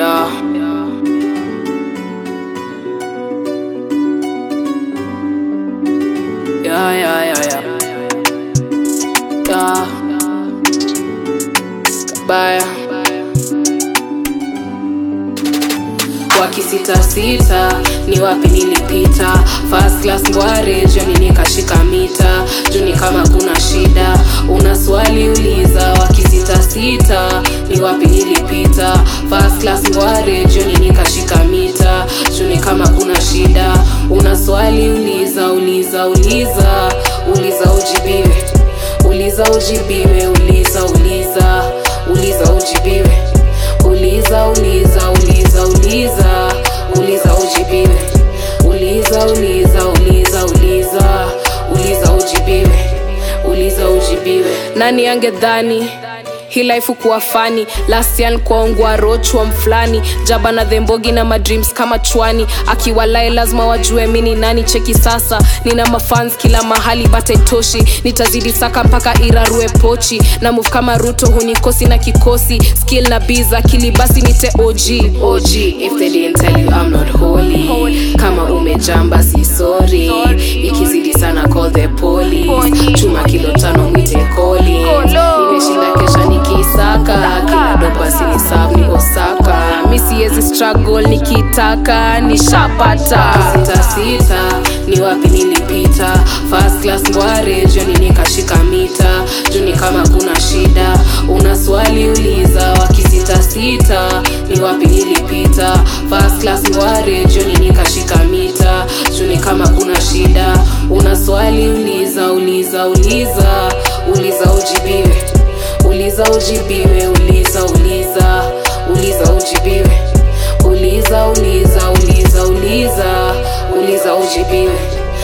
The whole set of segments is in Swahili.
Yeah. Yeah, yeah, yeah, yeah. Yeah. Bye. wakisitasita ni wapi nilipita first class ngware joni nikashika mita juni kama kuna shida una swali uliza wakisitasita ni wapi nilipita first class ngware joni nikashika mita juni kama kuna shida una swali uliza uliza uliza uliza ujibiwe uliza ujibiwe uliza uliza uliza ujibiwe uliza uliza uliza uliza uliza ujibiwe uliza uliza uliza uliza uliza ujibiwe uliza ujibiwe nani angedhani hii life kuwa fani lasian kwaongwa rochwa mfulani jaba na dhembogi na madreams kama chwani akiwalae lazima wajue mini nani cheki sasa nina mafans kila mahali bataitoshi nitazidi saka mpaka irarue pochi na move kama ruto hunikosi na kikosi skill na biz akili basi nite og og if they didn't tell you I'm not holy kama umejamba si sorry ikizidi sana call the police chuma kilo tano mwite koli nimeshinda kesha nikisaka kila dopa sinisab nikosaka mi siwezi struggle nikitaka nishapata sita sita ni wapi nilipita first class ngware joni nikashika mita juni kama kuna shida una swali uliza wakisita sita ni wapi nilipita first class ngware joni nikashika mita juni kama kuna shida una swali uliza uliza uliza uliza ujibiwe uliza ujibiwe uliza uliza uliza ujibiwe uliza uliza uliza uliza uliza ujibiwe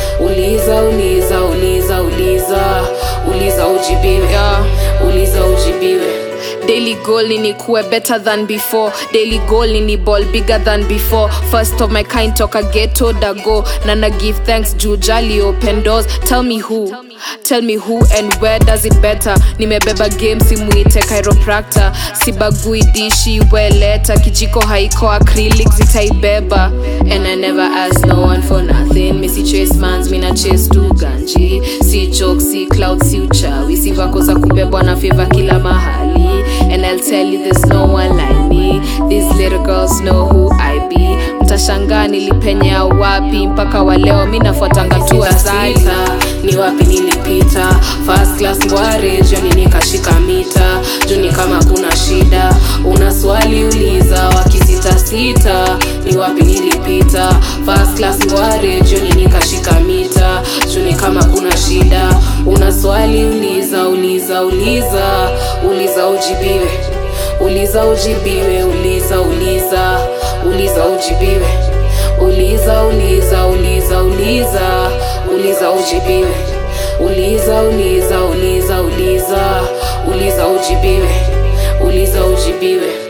uliza uliza uliza uliza uliza ujibiwe yeah. uliza ujibiwe daily goal ni nikuwe better than before daily goal ni ni ball bigger than before first of my kind toka ghetto dago na na give thanks juu jali open doors tell me who tell me who and where does it better nimebeba game simuite chiropractor sibagui dishi weleta kijiko haiko acrylic zitaibeba and i never ask no one for nothing misi chase mans mina chase tu ganji si joke si cloud si uchawi si vako za kubebwa na favor kila mahali and I'll tell you there's no one like me these little girls know who I be mtashangaa nilipenya wapi mpaka waleo mi nafuatanga tu asali ni wapi nilipita first class ngware joni nikashika mita juni kama kuna shida una swali uliza wakisitasita ni wapi nilipita first class ngware joni nikashika mita juni kama kuna shida una swali uliza uliza uliza uliza ujibiwe uliza ujibiwe uliza uliza uliza ujibiwe uliza uliza uliza uliza uliza ujibiwe uliza uliza uliza uliza uliza ujibiwe uliza ujibiwe